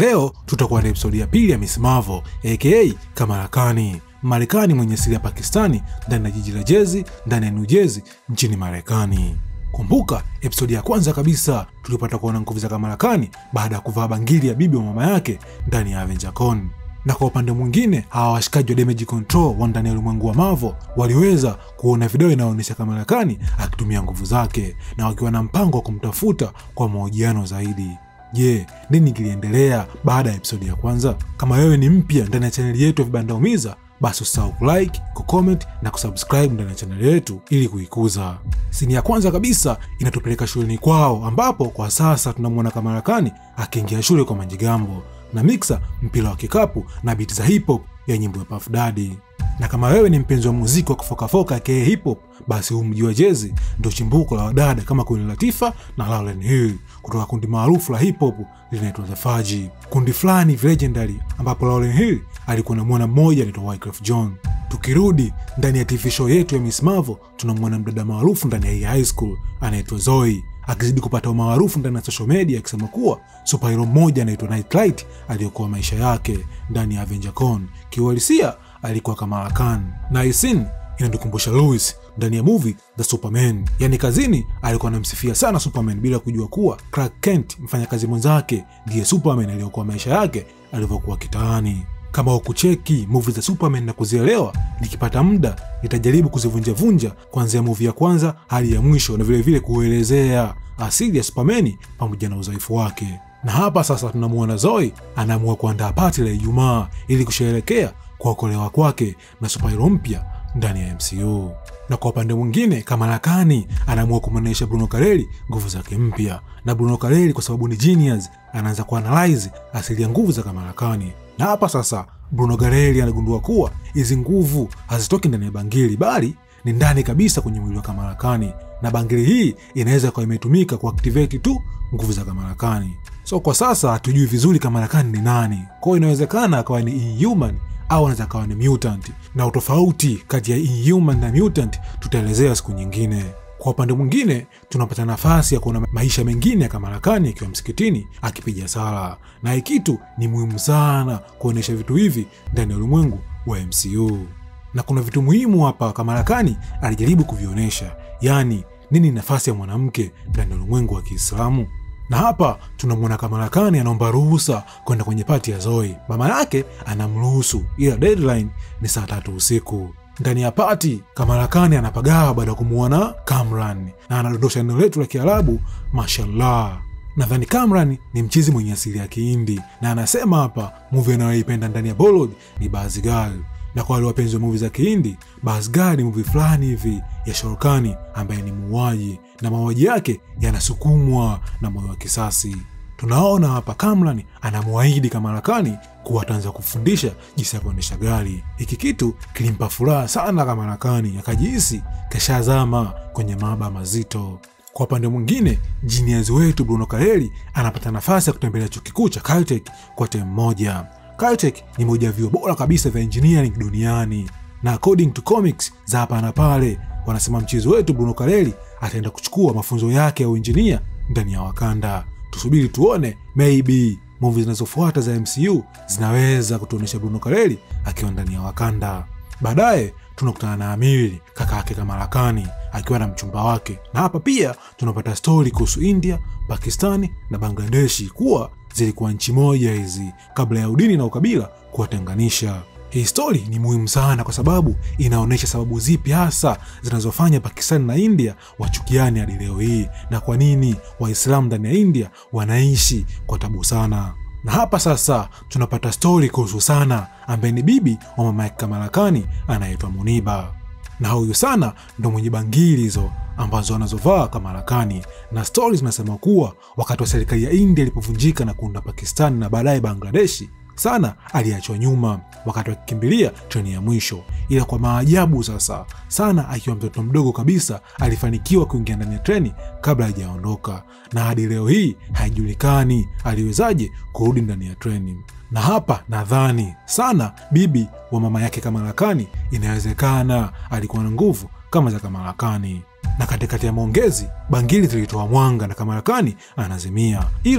Leo tutakuwa na episodi ya pili ya Miss Marvel aka Kamala Khan, Marekani mwenye asili ya Pakistani ndani ya jiji la Jezi ndani ya New Jersey nchini Marekani. Kumbuka episodi ya kwanza kabisa tulipata kuona nguvu za Kamala Khan baada ya kuvaa bangili ya bibi wa mama yake ndani ya Avenger Con. Na kwa upande mwingine, hawa washikaji wa Damage Control wa ndani ya ulimwengu wa Marvel waliweza kuona video inayoonyesha Kamala Khan akitumia nguvu zake na wakiwa na mpango wa kumtafuta kwa mahojiano zaidi. Je, nini kiliendelea baada ya episodi ya kwanza? Kama wewe ni mpya ndani ya chaneli yetu ya Vibanda Umiza, basi usisahau kulike, kucomment na kusubscribe ndani ya chaneli yetu ili kuikuza. Sini ya kwanza kabisa inatupeleka shuleni kwao, ambapo kwa sasa tunamwona Kamala Khan akiingia shule kwa Manjigambo na Mixa mpira wa kikapu na biti za hip hop ya nyimbo ya Puff Daddy. Na kama wewe ni mpenzi wa muziki wa kufokafoka aka hip hop, basi huu mji wa Jezi ndio chimbuko la wadada kama Queen Latifah na Lauryn Hill kutoka kundi maarufu la hip hop linaitwa The Fudge, kundi fulani legendary, ambapo Lauryn Hill alikuwa na mwana mmoja anaitwa Wyclef Jean. Tukirudi ndani ya TV show yetu ya Miss Marvel, tunamwona mdada maarufu ndani ya hii high school anaitwa Zoe akizidi kupata umaarufu ndani ya social media akisema kuwa superhero mmoja anaitwa Nightlight aliyokuwa maisha yake ndani ya Avenger Con kiuhalisia alikuwa Kamala Khan, na hii scene inatukumbusha Louis ndani ya movie The Superman. Yani kazini alikuwa anamsifia sana Superman bila kujua kuwa Clark Kent mfanyakazi mwenzake ndiye Superman aliyokuwa maisha yake alivyokuwa kitaani. Kama ukucheki movie za Superman na kuzielewa, nikipata muda nitajaribu kuzivunjavunja kuanzia movie ya kwanza hadi ya mwisho, na vilevile kuelezea asili ya Superman pamoja na udhaifu wake. Na hapa sasa tunamuona Zoe anaamua kuandaa pati la Ijumaa ili kusherehekea kuokolewa kwake na superhero mpya ndani ya MCU. Na kwa upande mwingine, Kamala Khan anaamua kumwonyesha Bruno Carelli nguvu zake mpya, na Bruno Carelli kwa sababu ni genius, anaanza kuanalyze asili ya nguvu za Kamala Khan. Na hapa sasa Bruno Carelli anagundua kuwa hizi nguvu hazitoki ndani ya bangili, bali ni ndani kabisa kwenye mwili wa Kamala Khan, na bangili hii inaweza kuwa imetumika kuactivate tu nguvu za Kamala Khan. So kwa sasa hatujui vizuri Kamala Khan ni nani, kwa hiyo inawezekana akawa ni inhuman au anaweza kawa ni mutant, na utofauti kati ya inhuman na mutant tutaelezea siku nyingine. Kwa upande mwingine, tunapata nafasi ya kuona maisha mengine ya Kamala Khan akiwa msikitini akipiga sala, na hii kitu ni muhimu sana kuonyesha vitu hivi ndani ya ulimwengu wa MCU. Na kuna vitu muhimu hapa Kamala Khan alijaribu kuvionyesha, yaani nini nafasi ya mwanamke ndani ya ulimwengu wa Kiislamu na hapa tunamwona Kamala Khan anaomba ruhusa kwenda kwenye pati ya Zoe. Mama yake anamruhusu, ila deadline ni saa tatu usiku. Ndani ya pati, Kamala Khan anapagawa baada ya kumwona Kamran na anadondosha neno letu la Kiarabu mashallah. Nadhani Kamran ni mchizi mwenye asili ya Kihindi na anasema hapa muvi anayoipenda ndani ya Bollywood ni Bazigal na kwa wale wapenzi wa muvi za Kihindi, Bazigar ni muvi fulani hivi ya Shorkani ambaye ni muuaji na mauaji yake yanasukumwa na moyo wa kisasi. Tunaona hapa Kamran anamwahidi Kamala Khan kuwa ataanza kufundisha jinsi ya kuendesha gari. Hiki kitu kilimpa furaha sana Kamala Khan, akajihisi kashazama kwenye maaba mazito. Kwa upande mwingine, jinias wetu Bruno Carelli anapata nafasi ya kutembelea chuo kikuu cha Caltech kwa temu moja. Caltech ni moja ya vyuo bora kabisa vya engineering duniani, na according to comics za hapa na pale, wanasema mchezo wetu Bruno Carelli ataenda kuchukua mafunzo yake ya uinjinia ndani ya Wakanda. Tusubiri tuone, maybe movie zinazofuata za MCU zinaweza kutuonyesha Bruno Carelli akiwa ndani ya Wakanda. Baadaye tunakutana na Amiri kaka yake Kamala Khan akiwa na mchumba wake, na hapa pia tunapata stori kuhusu India, Pakistani na Bangladeshi kuwa zilikuwa nchi moja hizi kabla ya udini na ukabila kuwatenganisha. Hii stori ni muhimu sana kwa sababu inaonyesha sababu zipi hasa zinazofanya Pakistani na India wachukiane hadi leo hii na kwa nini Waislamu ndani ya India wanaishi kwa tabu sana. Na hapa sasa tunapata stori kuhusu Sana ambaye ni bibi wa mama yake Kamala Khan anaitwa Muniba, na huyu Sana ndo mwenye bangili hizo ambazo anazovaa Kamala Khan, na stori zinasema kuwa wakati wa serikali ya India ilipovunjika na kuunda Pakistani na baadaye Bangladeshi, Sana aliachwa nyuma wakati wakikimbilia treni ya mwisho. Ila kwa maajabu sasa, Sana akiwa mtoto mdogo kabisa alifanikiwa kuingia ndani ya treni kabla hajaondoka, na hadi leo hii haijulikani aliwezaje kurudi ndani ya treni. Na hapa nadhani Sana bibi wa mama yake Kamala Khan, inawezekana alikuwa na nguvu kama za Kamala Khan na katikati ya maongezi bangili zilitoa mwanga na Kamala Khan anazimia, ila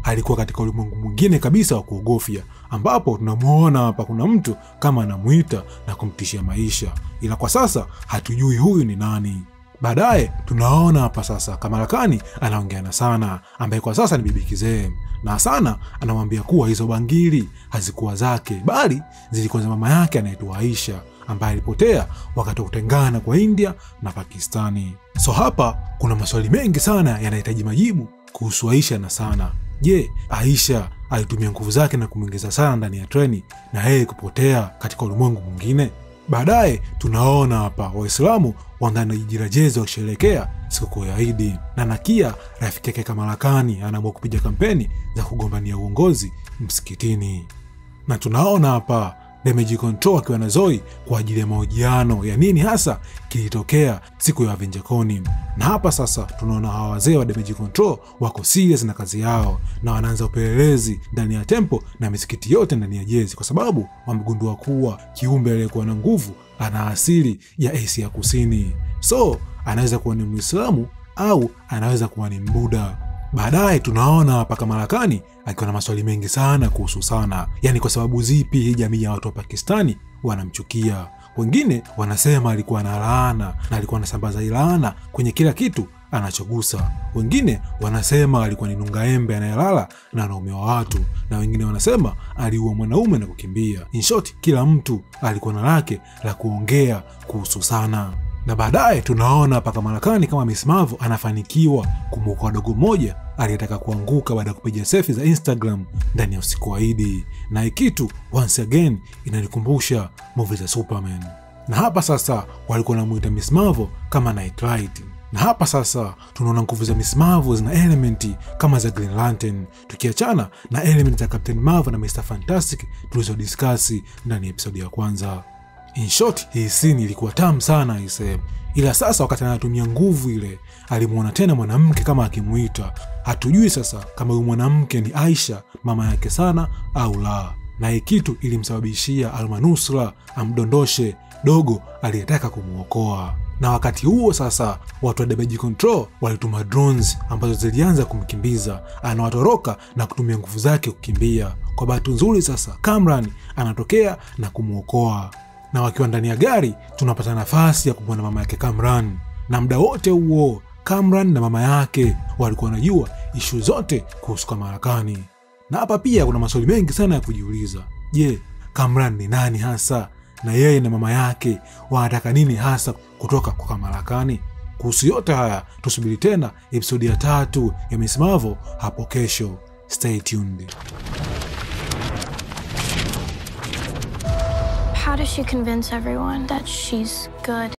alikuwa katika ulimwengu mwingine kabisa wa kuogofya, ambapo tunamwona hapa kuna mtu kama anamwita na kumtishia maisha, ila kwa sasa hatujui huyu ni nani. Baadaye tunaona hapa sasa Kamala Khan anaongea na Sana ambaye kwa sasa ni bibi kizee, na Sana anamwambia kuwa hizo bangili hazikuwa zake bali zilikuwa za mama yake anaitwa Aisha ambaye alipotea wakati wa kutengana kwa India na Pakistani. So hapa kuna maswali mengi sana yanahitaji majibu kuhusu Aisha na Sana. Je, Aisha alitumia nguvu zake na kumwingiza Sana ndani ya treni na yeye kupotea katika ulimwengu mwingine? Baadaye tunaona hapa Waislamu wa ndani ya jiji la Jezi wakisherekea sikukuu ya Idi, na Nakia rafiki yake Kamala Khan anaamua kupiga kampeni za kugombania uongozi msikitini, na tunaona hapa Damage Control akiwa na Zoe kwa ajili ya mahojiano ya nini hasa kilitokea siku ya AvengerCon. Na hapa sasa tunaona hawa wazee wa Damage Control wako serious na kazi yao na wanaanza upelelezi ndani ya tempo na misikiti yote ndani ya Jezi, kwa sababu wamegundua kuwa kiumbe aliyekuwa na nguvu ana asili ya Asia Kusini, so anaweza kuwa ni Muislamu au anaweza kuwa ni Mbuda. Baadaye tunaona hapa Kamala Khan akiwa na maswali mengi sana kuhusu Sana, yaani kwa sababu zipi hii jamii ya watu wa Pakistani wanamchukia. Wengine wanasema alikuwa na laana na alikuwa anasambaza laana kwenye kila kitu anachogusa. Wengine wanasema alikuwa ni nungaembe anayelala na wanaume wa watu, na wengine wanasema aliua mwanaume na kukimbia. In short, kila mtu alikuwa na lake la kuongea kuhusu Sana na baadaye tunaona hapa Kamala Khan kama Miss Marvel anafanikiwa kumwokoa dogo mmoja aliyetaka kuanguka baada ya kupiga selfie za Instagram ndani ya usiku wa Idi, na hii kitu once again inanikumbusha movie za Superman. Na hapa sasa walikuwa wanamuita Miss Marvel kama Nightlight, na hapa sasa tunaona nguvu za Miss Marvel zina elementi kama za Green Lantern, tukiachana na elementi za Captain Marvel na Mr Fantastic tulizodiskasi ndani ya episodi ya kwanza. In short, hii scene ilikuwa tamu sana ise, ila sasa wakati anatumia nguvu ile alimwona tena mwanamke kama akimuita. Hatujui sasa kama huyu mwanamke ni Aisha mama yake Sana au la, na hii kitu ilimsababishia almanusra amdondoshe dogo aliyetaka kumwokoa. Na wakati huo sasa watu wa Damage Control walituma drones ambazo zilianza kumkimbiza, anawatoroka na kutumia nguvu zake kukimbia. Kwa bahati nzuri sasa Kamran anatokea na kumwokoa na wakiwa ndani ya gari tunapata nafasi ya kumwona mama yake Kamran, na muda wote huo Kamran na mama yake walikuwa wanajua ishu zote kuhusu Kamala Khan. Na hapa pia kuna maswali mengi sana ya kujiuliza. Je, Kamran ni nani hasa, na yeye na mama yake wanataka nini hasa kutoka kwa Kamala Khan? Kuhusu yote haya tusubiri tena episodi ya tatu ya Miss Marvel hapo kesho. Stay tuned. How does she convince everyone that she's good?